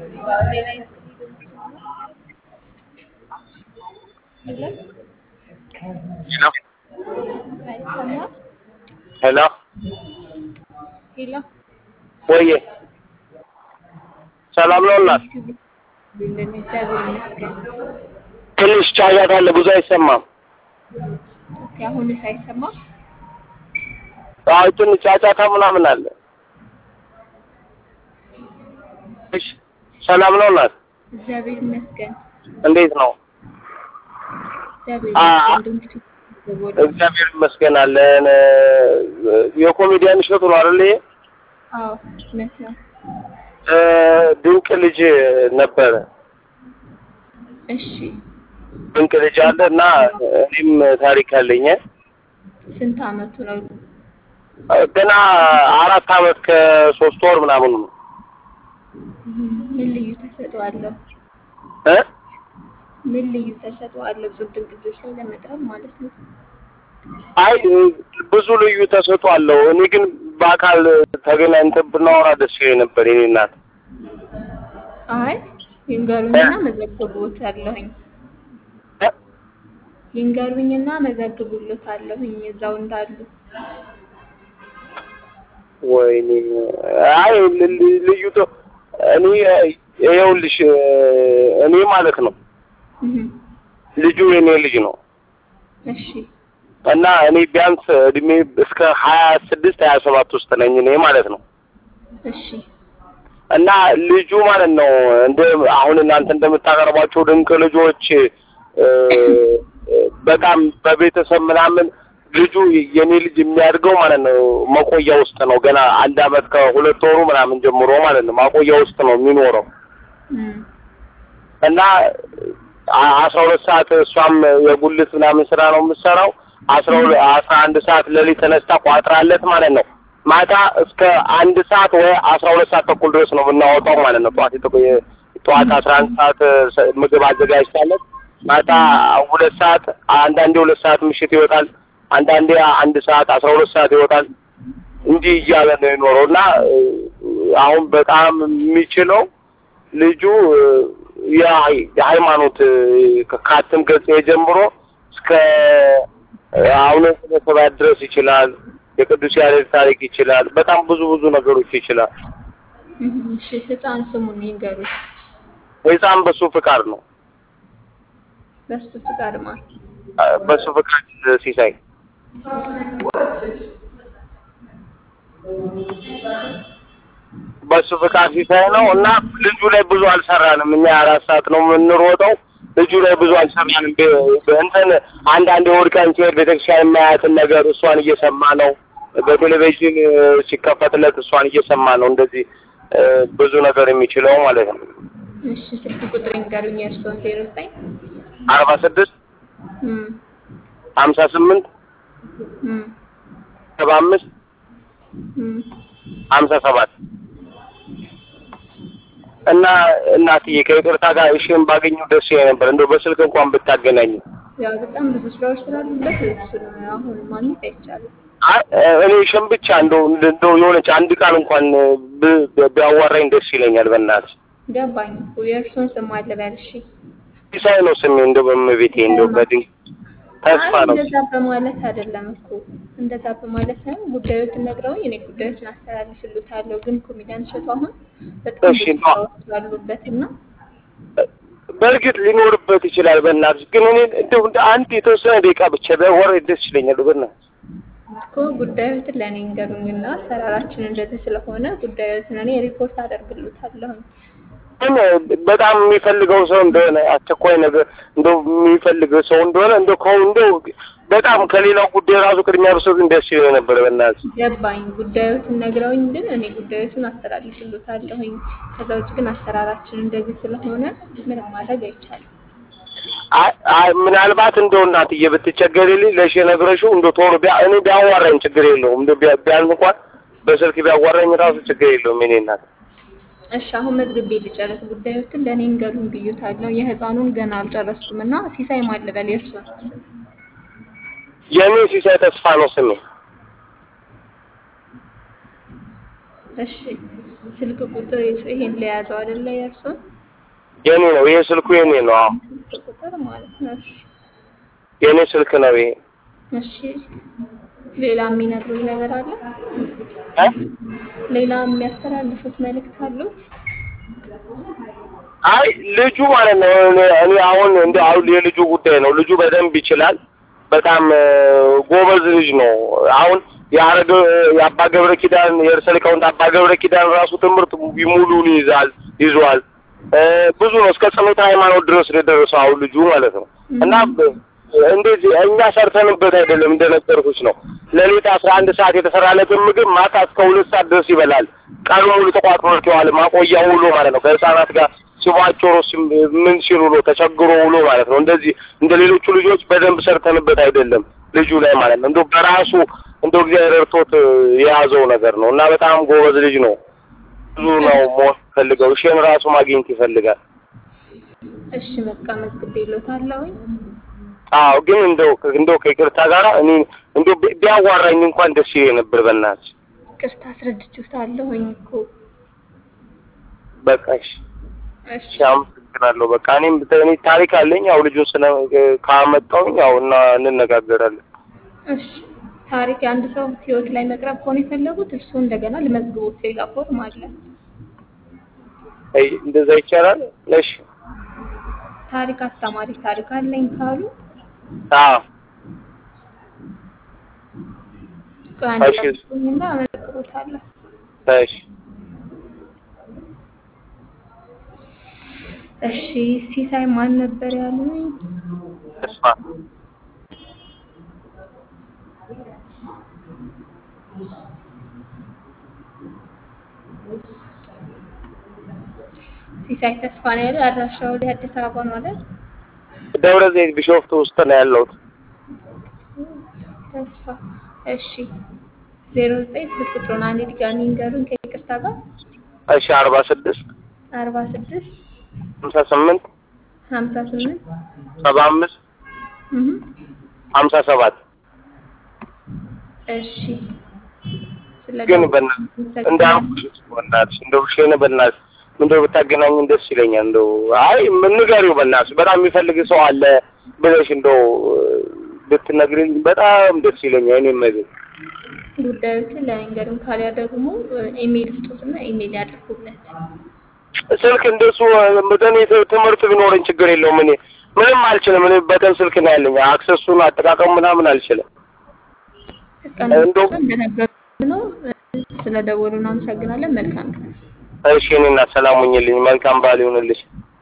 ሌላ የለም ሄሎ አይሰማም። ሄሎ ሄሎ ወዬ ሰላም ነው እናት? እንደምን እግዚአብሔር ይመስገን። ትንሽ ጫጫታ አለ፣ ብዙ አይሰማም። ኦኬ፣ አሁንስ አይሰማም? አይ ትንሽ ጫጫታ ምናምን አለ። እሺ ሰላም ነው እናት? እግዚአብሔር ይመስገን። እንዴት ነው? እግዚአብሔር አ- ይመስገን። ድምፁ ይዘወራል። እግዚአብሔር ይመስገን አለን። የኮሜዲያን እሸቱ ነው አይደል? ይሄ? አዎ እውነት ነው። እ፣ ድንቅ ልጅ ነበረ። እሺ ድንቅ ልጅ አለ እና እኔም ታሪክ አለኝ። ስንት አመቱ ነው? ገና አራት አመት ከሶስት ወር ምናምን ነው ምን ልዩ ተሰጥኦ አለው? እ ምን ልዩ ተሰጥኦ አለው? ጹብ ድንቅ ልጆች ላይ ለመቅረብ ማለት ነው። አይ ብዙ ልዩ ተሰጥኦ አለው። እኔ ግን በአካል ተገናኝተን ብናወራ ደስ ይለኝ ነበር የኔ እናት። አይ ይንገሩኝና መዘግቦት አለሁኝ እ? ይንገሩኝና መዘግቡሎት አለሁኝ እዛው እንዳሉ ወይኔ አይ ል- ል- ልዩ ተ- እኔ ይኸውልሽ እኔ ማለት ነው እህ ልጁ የኔ ልጅ ነው እሺ እና እኔ ቢያንስ እድሜ እስከ ሀያ ስድስት ሀያ ሰባት ውስጥ ነኝ እኔ ማለት ነው እሺ እና ልጁ ማለት ነው እንደ አሁን እናንተ እንደምታቀርቧቸው ድንቅ ልጆች እ፣ በጣም በቤተሰብ ምናምን ልጁ የኔ ልጅ የሚያድገው ማለት ነው መቆያ ውስጥ ነው። ገና አንድ አመት ከሁለት ወሩ ምናምን ጀምሮ ማለት ነው ማቆያ ውስጥ ነው የሚኖረው እም እና አ- አስራ ሁለት ሰዓት እሷም የጉልት ምናምን ስራ ነው የምትሰራው። አስራ ሁለት አስራ አንድ ሰዓት ሌሊት ተነስታ ቋጥራለት ማለት ነው ማታ እስከ አንድ ሰዓት ወይ አስራ ሁለት ሰዓት ተኩል ድረስ ነው የምናወጣው ማለት ነው። ጠዋት የጠቆ- የ- ጠዋት አስራ አንድ ሰዓት እ፣ ምግብ አዘጋጅታለት ማታ ሁለት ሰዓት አንዳንዴ ሁለት ሰዓት ምሽት ይወጣል። አንዳንዴ አንድ ሰዓት አስራ ሁለት ሰዓት ይወጣል። እንዲህ እያለ ነው የኖረው እና እ፣ አሁን በጣም የሚችለው ልጁ እ፣ የሃይ- የሃይማኖት እ፣ ከካትም ገጽ ጀምሮ እስከ እ፣ አቡነ ዘበሰማያት ድረስ ይችላል። የቅዱስ ያሬድ ታሪክ ይችላል። በጣም ብዙ ብዙ ነገሮች ይችላል። እህ እሺ ህፃን ስሙን ይንገሩኝ ህፃን በሱ ፍቃድ ነው በሱ ፍቃድ ማ እ፣ በሱ ፍቃድ ሲሳይ በሱ ፍቃድ ሲሳይ ነው እና ልጁ ላይ ብዙ አልሰራንም። እኛ አራት ሰዓት ነው የምንሮጠው። ልጁ ላይ ብዙ አልሰራንም። በ- እንትን አንዳንድ እሑድ ቀን ሲሄድ ቤተክርስቲያን የማያትን ነገር እሷን እየሰማ ነው። በቴሌቪዥን እ፣ ሲከፈትለት እሷን እየሰማ ነው። እንደዚህ እ፣ ብዙ ነገር የሚችለው ማለት ነው። እሺ ስልክ ቁጥር ይንገሩኝ የእርስዎን ዜሮ ዘጠኝ አርባ ስድስት እም ሀምሳ ስምንት እም ሰባ አምስት እም ሀምሳ ሰባት እና እናትዬ ከይቅርታ ጋር እሺን ባገኘው ደስ ይለኝ ነበር። እንደው በስልክ እንኳን ብታገናኝ። ያው በጣም ብዙ ስራዎች ስላሉበት እሱን አሁን ማግኘት አይቻልም። አይ እኔ እሺን ብቻ እንደው እንደው የሆነች አንድ ቃል እንኳን ብ- ብ- ቢያዋራኝ ደስ ይለኛል። በእናትሽ ገባኝ እኮ የእርስዎን ስም አለ በል እሺ። ሲሳይ ነው ስሜ። እንደው በእመቤቴ እንደው በድንቅ ተስፋ አይ ነው። እንደዛ በማለት አይደለም እኮ እንደዛ በማለት ሳይሆን ጉዳዮትን ነግረውኝ እኔ ጉዳዮችን አስተላልፍልዎታለሁ። ግን ኮሜዲያን እሸቱ አሁን በጣም እሺ፣ ብዙ ማ- ስራዎች ስላሉበት እና በእርግጥ ሊኖርበት ይችላል። በእናትሽ ግን እኔ እንደው እንደ አንድ የተወሰነ ደቂቃ ብቻ ቢያወራኝ ደስ ይለኛል። በእናትሽ እኮ ጉዳዮትን ለእኔ እንገሩኝና አሰራራችን እንደዚህ ስለሆነ ጉዳዮትን እኔ ሪፖርት አደርግልዎታለሁኝ። ግን በጣም የሚፈልገው ሰው እንደሆነ አስቸኳይ ነገር እንደው የሚፈልገው ሰው እንደሆነ እንደው ከው እንደው በጣም ከሌላው ጉዳይ ራሱ ቅድሚያ ብሰጥ ደስ ይለኝ ነበር። በእናትሽ ገባኝ። ጉዳዮትን ነግረውኝ ግን እኔ ጉዳዮችን አስተላልፍልዎታለሁኝ። ከዛ ውጭ ግን አሰራራችን እንደዚህ ስለሆነ ምንም ማድረግ አይቻልም። አይ አይ ምናልባት እንደው እናትዬ ብትቸገሪልኝ ለሽ ነግረሽው እንደው ቶሎ ቢያ እኔ ቢያዋራኝ ችግር የለውም። እንደው ቢያ- ቢያንስ እንኳን በስልክ ቢያዋራኝ ራሱ ችግር የለውም። የእኔ እናት እሺ አሁን መዝግቤ ልጨርስ። ጉዳዮችን ለእኔ እንገሩኝ ብዬታለሁ። የህፃኑን ገና አልጨረስኩም እና ሲሳይ ማልበል የእርሱን የኔ ሲሳይ ተስፋ ነው ስሜ። እሺ ስልክ ቁጥር ይሄን ለያዘው አይደለ? የእርሱን የኔ ነው ይሄ ስልኩ የኔ ነው። አዎ ስልክ ቁጥር ማለት ነው። እሺ የኔ ስልክ ነው ይሄ። እሺ ሌላ የሚነግሩት ነገር አለ? እ? ሌላ የሚያስተላልፉት መልእክት አሉት? አይ ልጁ ማለት ነው እኔ እኔ አሁን እንደ አሁን የልጁ ጉዳይ ነው። ልጁ በደንብ ይችላል። በጣም እ፣ ጎበዝ ልጅ ነው። አሁን የአረገ የአባ ገብረ ኪዳን የርዕሰ ሊቃውንት አባ ገብረ ኪዳን ራሱ ትምህርት ሙሉን ይዛል ይዟል። እ፣ ብዙ ነው እስከ ጸሎተ ሃይማኖት ድረስ ነው የደረሰው አሁን ልጁ ማለት ነው እና ብ- እንደዚህ እኛ ሰርተንበት አይደለም እንደነገርኩሽ ነው። ሌሊት አስራ አንድ ሰዓት የተሰራለትን ምግብ ማታ እስከ ሁለት ሰዓት ድረስ ይበላል። ቀኑ ሙሉ ተቋጥሮት ይዋል። ማቆያ ውሎ ማለት ነው ከህፃናት ጋር ሲቧጭሩ ሲም- ምን ሲሉ ውሎ ተቸግሮ ውሎ ማለት ነው። እንደዚህ እንደ ሌሎቹ ልጆች በደንብ ሰርተንበት አይደለም ልጁ ላይ ማለት ነው። እንደው በራሱ እንደው እግዚአብሔር ረድቶት የያዘው ነገር ነው እና በጣም ጎበዝ ልጅ ነው። ብዙ ነው መሆን ፈልገው እሺን ራሱ ማግኘት ይፈልጋል። እሺ በቃ መዝግቤልዎታለሁኝ። አዎ ግን እንደው እንደው ከይቅርታ ጋር እኔ እንደው ቢ- ቢያዋራኝ እንኳን ደስ ይለኝ ነበር። በእናትሽ ቅርታ አስረድቼዎታለሁኝ እኮ። በቃ እሺ እሺ እሺ አመሰግናለሁ። በቃ እኔም ብተ- እኔ ታሪክ አለኝ ያው ልጁን ስለ ካመጣሁኝ ያው እና እንነጋገራለን። እሺ ታሪክ የአንድ ሰው ህይወት ላይ መቅረብ ከሆነ የፈለጉት እርሱ እንደገና ልመዝግቦት ሌላ ፎርም አለ። አይ እንደዛ ይቻላል? እሺ ታሪክ አስተማሪ ታሪክ አለኝ ካሉ አዎ ከአንድ እሺ። ጠብቁኝና አመለክቶታለሁ። እሺ እሺ ሲሳይ ማን ነበር ያሉኝ? ተስፋ ሲሳይ ተስፋ ነው ያለው። አድራሻው ወደ አዲስ አበባ ነው አይደል? ደብረ ዘይት ቢሾፍቱ ውስጥ ነው ያለሁት። ተስፋ እሺ። ዜሮ ዘጠኝ ስልክ ቁጥሩን አንዴ ድጋሚ ንገሩኝ ከይቅርታ ጋር እሺ አርባ ስድስት አርባ ስድስት ሀምሳ ስምንት ሀምሳ ስምንት ሰባ አምስት እህ ሀምሳ ሰባት እሺ ስለ ግን በእናትሽ እንዳልኩሽ በእናትሽ እንደው እሺን በእናትሽ እንደው ብታገናኝን ደስ ይለኛል። እንደው አይ ምን ንገሪው በእናትሽ በጣም የሚፈልግ ሰው አለ ብለሽ እንደው ብትነግሪኝ በጣም ደስ ይለኛል። እኔም ነገር ጉዳዮችን ለመንገድም ካሊያ ደግሞ ኢሜይል ስጡትና ኢሜይል ያድርጉለት። ስልክ እንደሱ በተኔ ትምህርት ቢኖረኝ ችግር የለውም። እኔ ምንም አልችልም። እኔ በተን ስልክ ነው ያለኝ። አክሰሱን አጠቃቀም ምናምን አልችልም። እንደው- እንደነገሩ ነው። ስለ ደወሉ እናመሰግናለን። መልካም ቀን። እሺ እኔ እና ሰላም ሁኝልኝ። መልካም በዓል ይሁንልሽ።